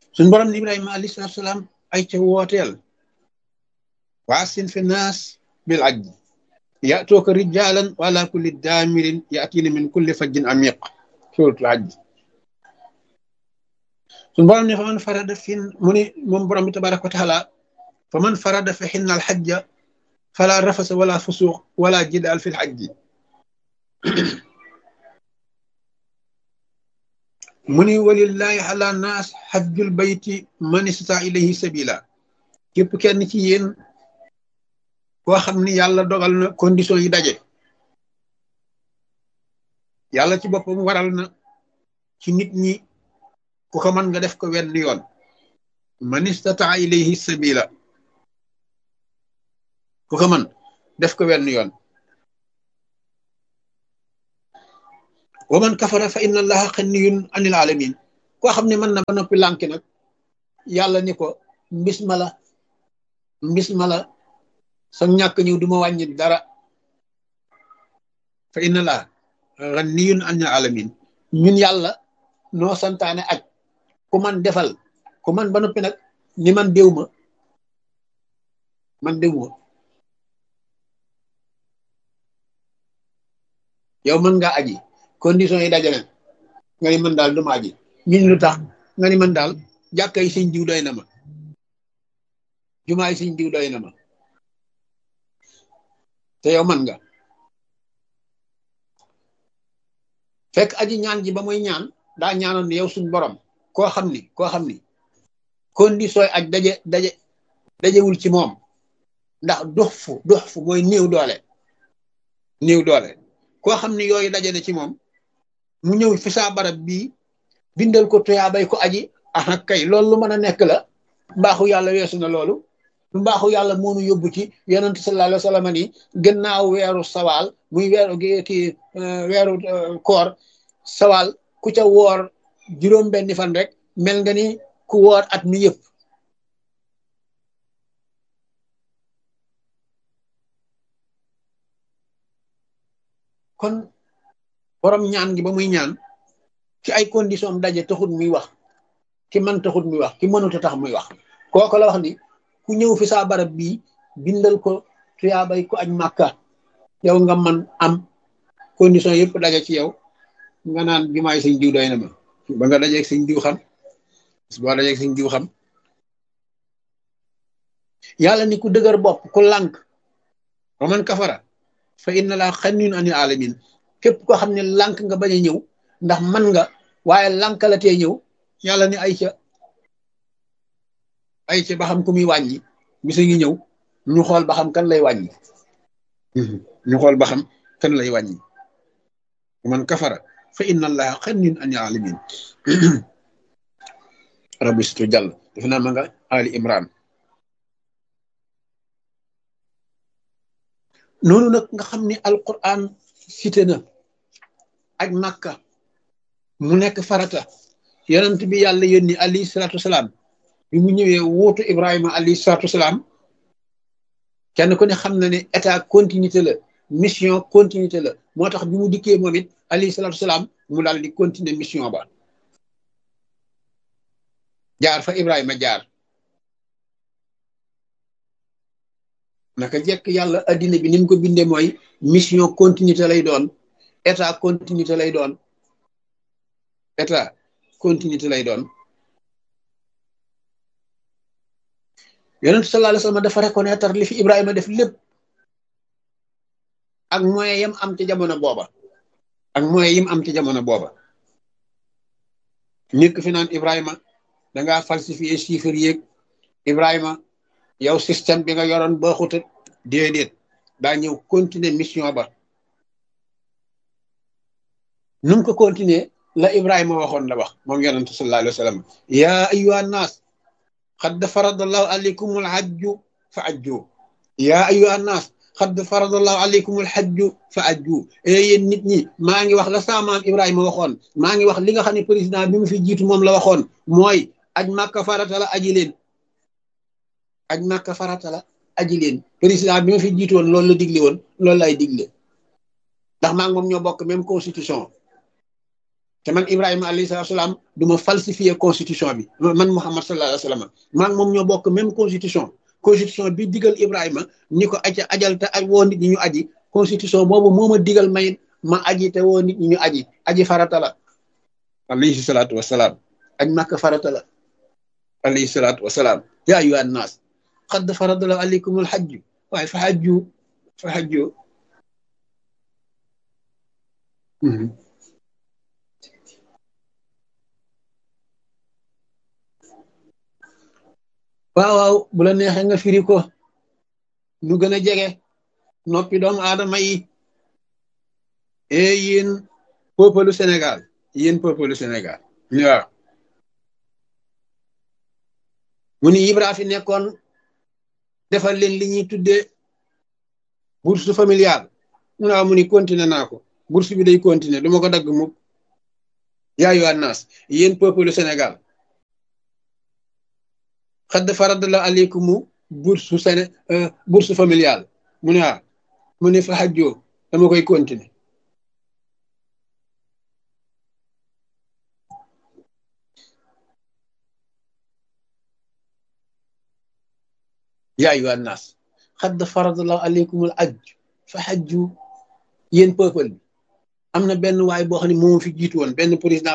suñ borom ni ibrahima alayhi salatu salaam ay ca wooteel waasin fi naas bil ajj yatooka rijalan wala kulli daamirin yatina min kulli fajjin amiq suratul ajj suñ borom ne fa man farada fin mu ni moom borom bi tabaraka wa taala fa man farada fi xinna alxajja fala rafasa wala fusuq wala jidaal fi lxajji mu ni walillahi ala naas xajjul bayti man istata ilayhi sabila képp kenn ci yéen koo xam ni yàlla dogal na condition yi daje yàlla ci boppam waral na ci nit ñi ku ko mën nga def ko wenn yoon man istata ilayhi sabila ku ko mën def ko wenn yoon wa man kafara fa inna allaha xanniyun anil alamin koo xam ne mën na ba noppi lànki nag yàlla ni ko mbis ma la mbis ma la sa ñàkk ñëw du ma wàññi dara fa inna allaha xanniyun anil alamin ñun yàlla noo santaane aj ku man defal ku man ba noppi nag ni man déw ma man déw ma yow mën ngaa aji condition yi dajale nga ni man daal duma aji ñun lu tax nga ni man daal jàkka yi sëñ diw doy na ma jumaa yi sëñ diw doy na ma te yow man nga fekk aji ñaan ji ba muy ñaan daa ñaanoon ni yow suñ borom koo xam ni koo xam ni condition aj daje daje dajewul ci moom ndax dox fu dox fu mooy néew doole néew doole koo xam ni yooyu daje na ci moom mu ñëw fi saa barab bii bindal ko tuyaabay ko aji ah kay loolu lu mën a nekk la mbaaxu yàlla weesu na loolu mbaaxu yàlla moonu yóbbu ci yonent sallallahu alayhi wa sallam ni gannaaw weeru sawaal muy weeru ki weeru koor sawaal ku ca woor juróom benni fan rek mel nga ni ku woor at mi yëpp kon borom ñaan gi ba muy ñaan ci ay condition daje taxut muy wax ki man taxut muy wax ki mënut a tax muy wax kooku la wax ni ku ñëw fi saa barab bii bindal ko tuyaabay ko aj màkka yow nga man am condition yëpp daje ci yow nga naan jumaay sëñ diw doy na ma ba nga dajeeg sëñ diw xam boo dajeeg sëñ diw xam yàlla ni ku dëgër bopp ku lànk wa man kafara fa inna laa xanniyun anil alamin képp koo xam ne lànk nga bañ a ñëw ndax man nga waaye lànk la tee ñëw yàlla ni ay ca ay ca ba xam ku muy wàññi bisa ngi ñëw ñu xool ba xam kan lay wàññi ñu xool ba xam kan lay wàññi man kafara fa inna allaha xanniyun anil alamin rabbi situ jàll def naa ma nga ali imran noonu nag nga xam ni alquran cité na aj màkka mu nekk farata yonent bi yàlla yónni alayhi salaatu wasalaam bi mu ñëwee wuutu ibrahima alayhi salaatu wasalaam kenn ku ne xam na ne état continuité la mission continuité la moo tax bi mu dikkee moom it alayhi salaatu wasalaam mu daal di continuer mission ba jaar fa ibrahima jaar naka jekk yàlla addina bi ni mu ko bindee mooy mission continuité lay doon état continuité lay doon état continuité lay doon yonent sallallahu alayhi wasallam dafa reconnaître li fi Ibrahima def lépp ak moyen yam am ci jamono booba ak moyen yim am ci jamono booba nekk fi naan Ibrahima dangaa falsifier chiffres yeeg Ibrahima yow système bi nga yoroon ba xuta déedéet daa ñëw continuer mission ba nu mu ko continuer la Ibrahima waxoon la wax moom yonent sallallahu alayhi wa sallam yaa ayyuha nnaas xad faradallahu alaykum alhajju fa ajju yaa ayyuha nnaas xad faradallahu alaykum alhajju fa ajju e yéen nit ñi maa ngi wax la saamaam Ibrahima waxoon maa ngi wax li nga xam ne président bi mu fi jiitu moom la waxoon mooy aj màkka farata la aji leen aj màkka farata la aji leen président bi ma fi jiitu woon loolu la digle woon loolu lay digle ndax maa ngi moom ñoo bokk même constitution te man Ibrahima alayhi salaatu salaam du ma falsifier constitution bi man Muhammad sallallahu alayhi wa sallam maa ngi moom ñoo bokk même constitution constitution bi digal Ibrahima ni ko aja ajal te aj woo nit ñi ñu aji constitution boobu moo ma digal may ma aji te woo nit ñi ñu aji aji farata la alayhi salaatu wasalaam aj màkk farata la alayhi salaatu wasalaam yaa ayyuhan naas qad farada la alaykumul hajju waaye fa hajju fa hajju waaw waaw bu la neexee nga firi ko nu gën a jege noppi doomu aadama yi e yéen peuple Sénégal yéen peuple Sénégal waaw mu ni Ibra fi nekkoon defal leen li ñuy tuddee bourse familiale mu waaw mu ni continuer naa ko bourse bi day continuer du ma ko dagg mukk yaa yu annaas yéen peuple Sénégal xadd farad la aleykumu bourse séné bourse familiale mu ne waaw mu ne fa xajjoo dama koy continuer yaa ayyuhan naas xadd faradallahu aleykumul ajj fa xajju yéen peuple bi am na benn waay boo xam ne moo fi jiitu woon benn président